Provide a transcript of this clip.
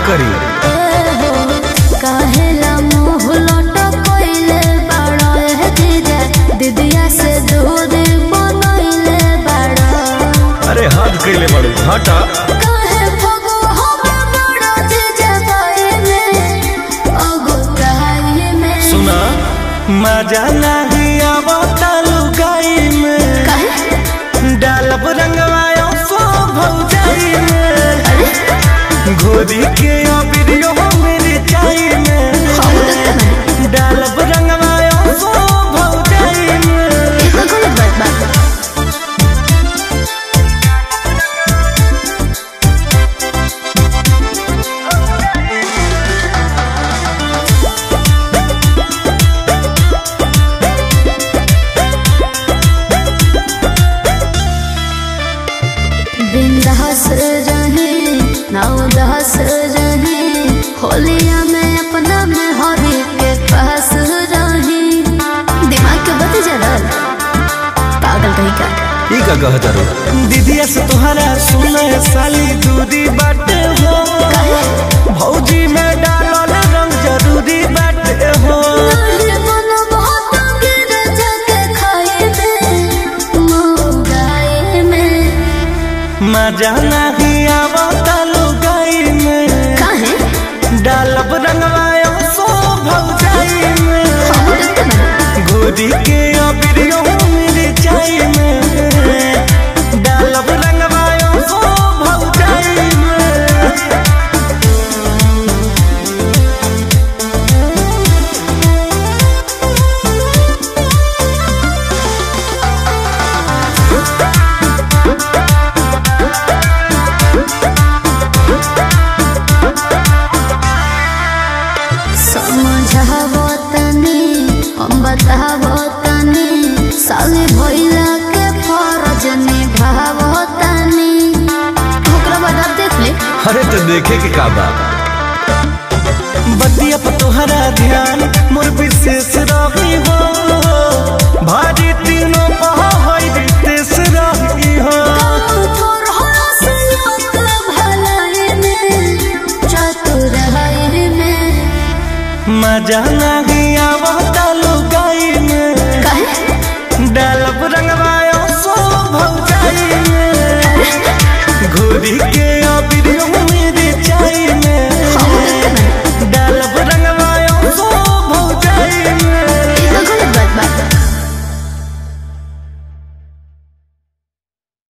करी काहेला मुंह लटकइले बाड़ा ए जीजा दीदिया से दूर बनइले बाड़ा अरे हाथ कैले बड़ू हटा काहे भगो हमें बड़ा जीजा बाइले अगुताई में सुना मजा नहीं आवता लुगाई में काहे डालब रंगवायो सो भौजाई में घोरी के वीडियो मेरे चाई में हम देखते नहीं डालब रंगवायो सो भौजाई में ये तो गलत बात बा बिंदास रहे ना उदास रहे होलिया में अपना में हरी के पास रहे दिमाग के बत्ती जरल पागल कहीं का ई का कहत रो दीदिया से तोहरा सुने साली दूरी बाटे हो भौजी में डालल रंग जरूरी बाटे हो अरे मन बहुत गिर जाके खाए में मुगाए में मजा नहीं आवता लुगाई में काहे डालब रंगवायो सो भौजाई में हम देखते नहीं गोदी के वीडियो मेरे चाई में डालब रंगवायो सो भौजाई में समझावो तनी हम बतावो तनी साली भइला के फरज निभावो तनी ओकरा बाद आप देख ले अरे तो देखे के का बा बतिया पर तोहरा ध्यान मोर विशेष रही हो भारी तीनों पहा होई विशेष रही हो तोर हरसियत भलाई में चतुराई में मजा नहीं